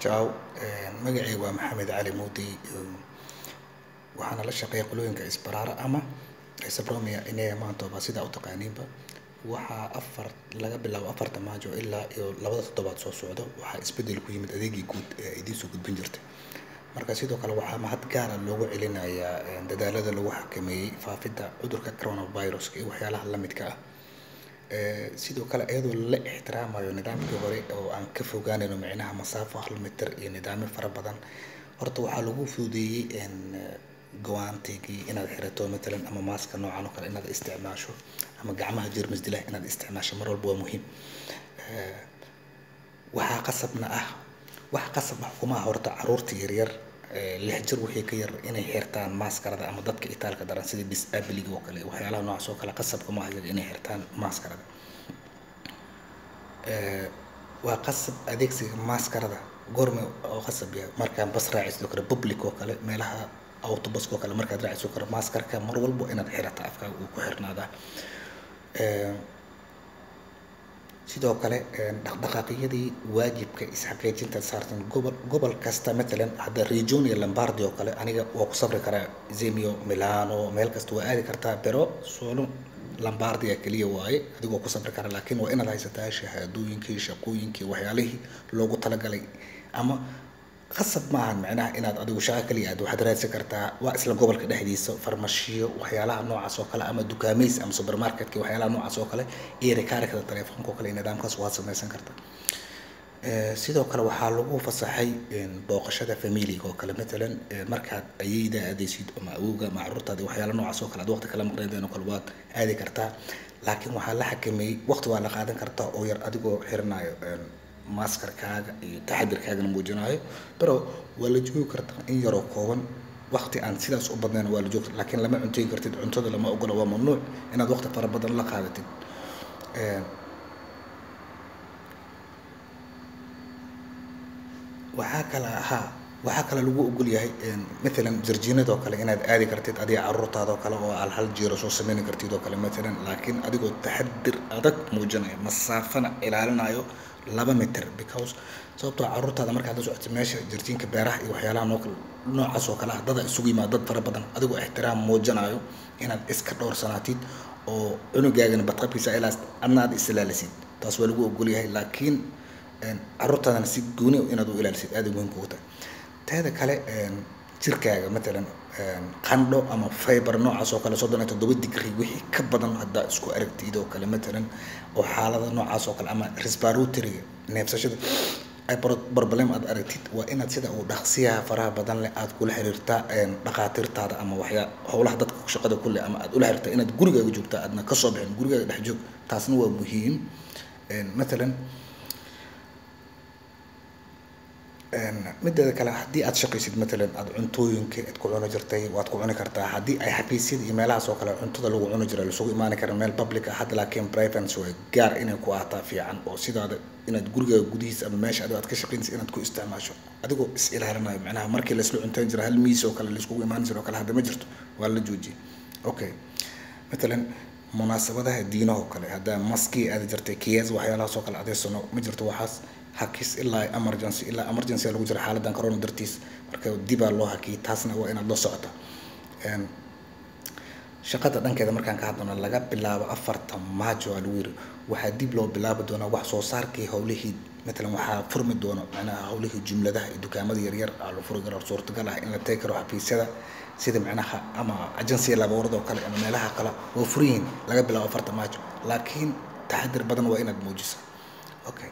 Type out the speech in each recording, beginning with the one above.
Ciao, magacayga waa Maxamed Cali Muudi. Waxaana la shaqeeyaa qolooyinka Isbaraara ama Sabromia inay maantooba sida u taqaaniinba. Waxaa afar laga bilaabo afarta Maajo ilaa iyo labada toddobaad soo socdo waxaa isbedel ku yimid adeegii guud ee idiin soo gudbin jirtay. Marka sidoo kale waxaa mahad gaar ah loogu celinayaa dadaalada lagu xakameeyay faafidda cudurka coronavirus iyo waxyaalaha la midka ah. Sidoo kale iyadoo la ixtiraamayo nidaamkii hore oo aan ka fogaanayno micnaha masaafo hal mitir iyo nidaamyo fara badan. Horta waxaa lagu fududeeyay go'aantigii inaad xirato matalan ama maaska noocan oo kale inaad isticmaasho ama gacmaha jeermis dilaha inaad isticmaasho mar walba waa muhiim. Waxaa qasabna ah wax qasab ah kuma aha horta carruurta yaryar lix jir wixii ka yar inay xirtaan maaskarada ama dadka itaalka daran sida disability oo kale waxyaalaha noocaas oo kale qasab kuma aha iyaga inay xirtaan maaskarada. Waa qasab adeegsiga maaskarada goorma oo qasab yahay markaan bas raacaysid oo kale public oo kale meelaha autobus oo kale markaad raacaysid oo kale maaskarka mar walba inaad xirataa afkaaga uu ku xirnaadaa. Sidoo kale dhaqdhaqaaqyadii waajibka is xaqiijinta saartan gobol gobol kasta matalan hadda Region iyo Lombardy oo kale aniga waa ku safri karaa Izmir, Milano meel kasta waa aadi kartaa pero solo Lombardy kaliya waaye adigoo ku safri kara laakiin waa inaad haysataa shahaadooyinkii shaqooyinkii waxyaalihii loogu talagalay ama qasab ma ahan micnaha inaad adigu shaqo kaliya aad waxaad raadsan kartaa waa isla gobolka dhexdiisa farmashiyo waxyaalaha noocaas oo kale ama dukaameys ama supermarketka waxyaalaha noocaas oo kale iyo rikaarkada taleefanka oo kale iyo nidaamkaas waad samaysan kartaa. Sidoo kale waxaa lagu fasaxay booqashada familiga oo kale matalan markaad ayeeyda aadaysid ama awowga ama carruurtaada waxyaalo noocaas oo kale aad waqti kala maqnaydeen oo kale waad aadi kartaa. Laakiin waxaa la xakameeyay waqti waa la qaadan kartaa oo yar adigoo xiranayo maaskarkaaga iyo taxadirkaagana muujinayo pero waa la joogi kartaa in yaroo kooban waqti aan sidaas u badnayn waa la joogi kartaa laakiin lama cunteyn kartid cuntada lama ogola waa mamnuuc inaad waqti fara badan la qaadatid. Waxaa kale haa waxaa kale lagu ogol yahay matalan jardiinada oo kale inaad aadi kartid adiga carruurtaada oo kale oo hal hal jeer soo sameyn kartid oo kale matalan laakiin adigoo taxadir adag muujinayo masaafana ilaalinayo laba mitir because sababtoo ah carruurtaada markaad la socotid meesha jardiinka beeraha iyo waxyaalaha noo kale noocaas oo kale ah dad isugu yimaado dad fara badan adigoo ixtiraam muujinayo inaad iska dhowrsanaatid oo cunugaagana badqabkiisa ilaas adna aad is ilaalisid taas waa lagu ogol yahay laakiin carruurtaadana si gooni ah inaad u ilaalisid aad ay muhiim kugu tahay. Teeda kale jirkaaga matalan qandho ama feebar noocaas oo kale soddon iyo toddoba degree wixii ka badan haddaad isku aragtid oo kale matalan oo xaalada noocaas oo kale ama respiratory neefsashada ay problem aad aragtid waa inaad sida ugu dhaqsiyaha faraha badan leh aad kula xiriirtaa dhaqaatiirtaada ama waxyaa howlaha dadka shaqada ku leh ama aad ula xiriirtaa inaad gurigaaga joogtaa aadna ka soo bixin gurigaaga dhex joog taasna waa muhiim. Matalan mideeda kale haddii aad shaqaysid matalan aad cuntooyinka aad ku cuni jirtay waad ku cuni kartaa haddii ay xafiisyada iyo meelahaas oo kale cuntada lagu cuni jiray laisugu imaan karin meel public ah hadda laakiin private way gaar inay ku ahaataa fiican oo sidaada inaad gurigaaga gudihiisa ama meesha adigo aad ka shaqaynaysid inaad ku isticmaasho adigoo is ilaalinayo macnaha markii la isla cunteyn jiray hal miis oo kale la iskugu imaan jiray oo kale hadda ma jirto waa la joojiyay. Okay matalan munaasabadaha diinaha oo kale hadda maskii aadi jirtay kiyas waxyaalahaas oo kale adeegsano ma jirto waxaas hakis ilaa emergency ilaa emergency lagu jira xaaladan corona dartiis marka dibaa loo hakiyay taasna waa inaad la socotaa. Shaqada dhankeeda markaan ka hadlano laga bilaabo afarta Maajo aa lagu yiri waxaa dib loo bilaabi doonaa wax soo saarkii howlihii matalan waxaa furmi doono macnaha howlihii jumladaha iyo dukaamada yaryar aa la furi karo suurtagal ah in la tagi karo xafiisyada sida macnaha ama agency labourada oo kale ama meelaha kale waa furan yihiin laga bilaabo afarta Maajo laakiin taxadir badan waa inaad muujisaa. Okay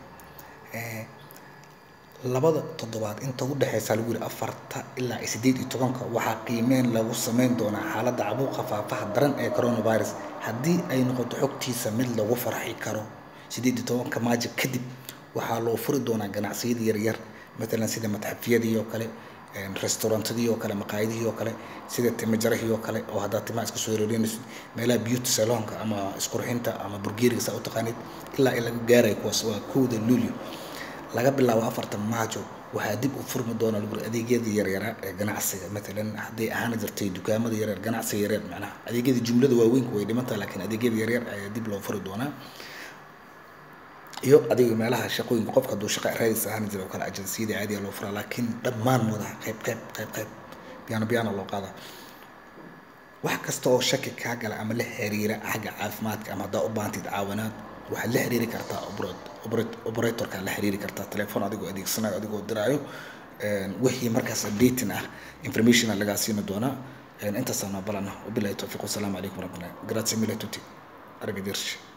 labada toddobaad inta u dhaxaysa lagu yiri afarta ilaa siddeed iyo tobanka waxaa qiimeyn lagu sameyn doonaa xaaladda caabuqa faafaha daran ee coronavirus haddii ay noqoto xogtiisa mid lagu farxi karo siddeed iyo tobanka Maajo kadib waxaa loo furi doonaa ganacsiyada yaryar matalan sida matxafyadii oo kale restaurantadii oo kale maqaayadihii oo kale sida timo jarahii oo kale oo haddaad timaha iska soo yareynaysid meelaha beauty salonka ama isqurxinta ama burgeeriga saa u taqaanid ilaa ay laga gaarayo kuwaas waa kowda luulyo laga bilaabo afarta Maajo waxaa dib u furmi doona lagu yiri adeegyada yaryaraa ee ganacsiga matalan hadday ahaan jirtay dukaamada yaryar ganacsiga yaryar macnaha adeegyada jumlada waaweynku way dhiman tahay laakiin adeegyada yaryar ayaa dib loo furi doonaa. iyo adiga meelaha shaqooyinka qofka hadduu shaqa raadis ahaan jira oo kale ajansiyada caadiya loo furaa laakiin dhammaan wadaha qayb qayb qayb qayb biyaano biyaano loo qaadaa wax kasta oo shaki kaa gala ama la xiriira xagga caafimaadka ama haddaa u baahantid caawinaad waxaad la xiriiri kartaa operatorka la xiriiri kartaa telefoon adigoo adeegsanayo adigoo diraayo wixii markaas updating ah informationa lagaa siini doonaa intaasaan balana wabilahi towfiiq wasalaamu calaykum waraxmatullahi grazie mille tutti arrivederci